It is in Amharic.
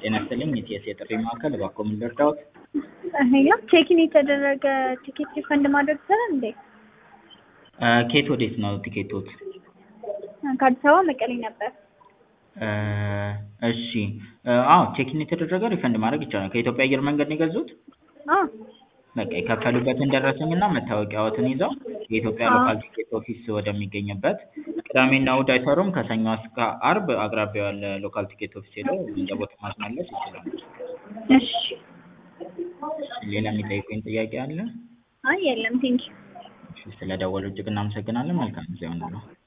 ጤና ይስጥልኝ የኢቲኤስ የጥሪ ማዕከል እባክዎ ምን ልርዳዎት? ሄሎ ቼክ-ኢን የተደረገ ቲኬት ሪፈንድ ማድረግ ይቻላል እንዴ? ከየት ወዴት ነው ቲኬቶት? ከአዲስ አበባ መቀሌ ነበር። እሺ አዎ ቼክ-ኢን የተደረገ ሪፈንድ ማድረግ ይቻላል። ከኢትዮጵያ አየር መንገድ ነው የገዙት? አዎ በቃ የከፈሉበትን ደረሰኝና መታወቂያዎትን ይዘው የኢትዮጵያ ሎካል ቲኬት ኦፊስ ወደሚገኝበት ቅዳሜና እሑድ አይሰሩም ከሰኞ እስከ አርብ አቅራቢያው ያለ ሎካል ቲኬት ኦፊስ ሄደው ገንዘቦትን ማስመለስ ይችላሉ። እሺ ሌላ የሚጠይቁኝ ጥያቄ አለ? አይ የለም ቴንኪው። እሺ ስለደወሉ እጅግ እናመሰግናለን። መልካም ጊዜ ይሁንልዎ።